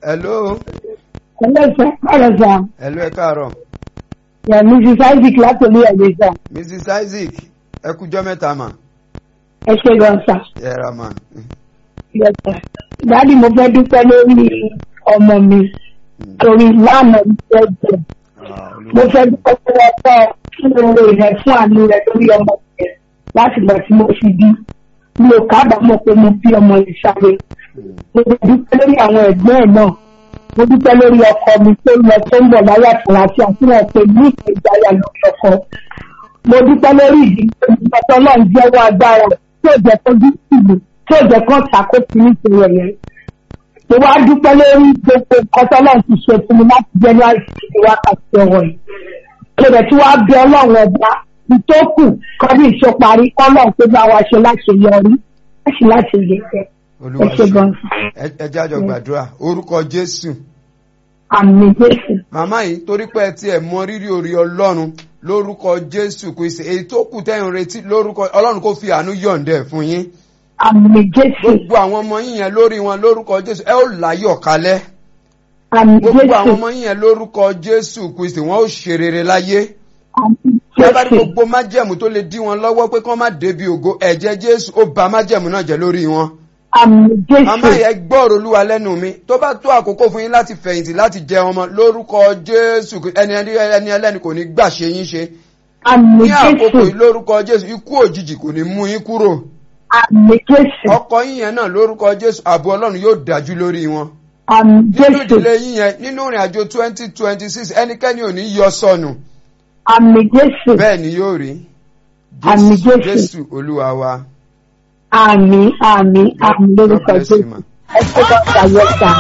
hello ẹlẹ́sẹ̀ ọ̀rẹ́sà hello ẹ káàárọ̀ yẹ mrs isaac látòlú ẹ̀dẹ́sà mrs isaac ẹ kújọ́ mẹ́ta mà ẹ ṣe gan sa ẹ ra mà yẹtẹ dáàdi mo fẹ́ dúpẹ́ lórí ọmọ mi torí lánàá ìfẹ́ jẹ Ah, Olúwa. mo fẹ́ dúpẹ́ lọ́wọ́ ọ̀pọ̀ kí ló ń rẹ fún àánú rẹ lórí ọmọ rẹ láti gbà tí mo fi bí mi ò kábàámọ̀ pé mo bí ọmọ yìí sáré Mm. mo dúpẹ́ lórí àwọn ẹ̀gbọ́n ẹ̀ náà mo dúpẹ́ lórí ọkọ mi tó lọ tó ń bọ̀ láyà àtúnráṣí àti wọn pè ní ìgbéjáyà lórí ọkọ mo dúpẹ́ lórí ìdílé ìgbàtọ́ náà ń jẹ́wọ́ agbára tí ò jẹ́ kó dúkìlù tí ò jẹ́ kó ṣàkóso nítorí ẹ̀yẹ mo wá dúpẹ́ lórí gbogbo nǹkan tó náà ti ṣe fún mi láti january sí wákàtí ọ̀rọ̀ yìí mo rẹ̀ tí wàá bẹ ọlọ́run ọba ìtókù kọ́ni ìṣọparí ọlọ́run tó bá wa ṣe láti yọrí láti láti lè fẹ́ olúwa ẹ ṣe gan ẹ ẹ jájọ gbàdúrà orúkọ jésù àmì jésù màmá yìí torí pé ẹ tiẹ̀ mọ rírì orí ọlọ́run lórúkọ jésù kristi èyí tó kù tẹ́yìn retí lórúkọ ọlọ́run kò fi àánú yọ̀ǹdẹ̀ fún yín àmì jésù gbogbo àwọn ọmọ yín yẹn lórí wọn lórúkọ jésù ẹ ó láyọ̀ kalẹ̀ àmì gbogbo àwọn jésù ọmọ yín yẹn lórúkọ jésù kristi wọn ó ṣe rere láyé àmì lábàárí jésù gbogbo májẹ̀mú tó lè dí wọn lọ́wọ́ pé kán má débi ògo ẹ̀jẹ̀ jésù ó ba májẹ̀mú náà jẹ́ lórí wọn. àmì màmá jésù yẹn gbọ́ọ̀rọ̀ olúwa lẹ́nu mi tó bá tó àkókò fún yín láti fẹ̀yìntì láti jẹ ọmọ lórúkọ jésù ẹni ẹni ẹni ẹlẹ́ni kò ní gbà ṣe yín ṣe àmì ní àkókò jésù yìí lórúkọ jésù ikú òjijì kò ní mú yín kúrò àmì jésù ọkọ yín yẹn náà lórúkọ jésù ààbò ọlọ́run yóò dájú lórí wọn àmì nínú jésù ìdílé yín yẹn nínú ìrìn àjò twenty twenty six ẹnikẹ́ni ò ní yọ sọnù àmì jésù bẹ́ẹ̀ ni yóò rí Àmín Jésù. jésù olúwa wa àmì àmì àmì lórúkọ God bless you, jésù ma. ẹ ṣe bá ṣàyẹ̀sà.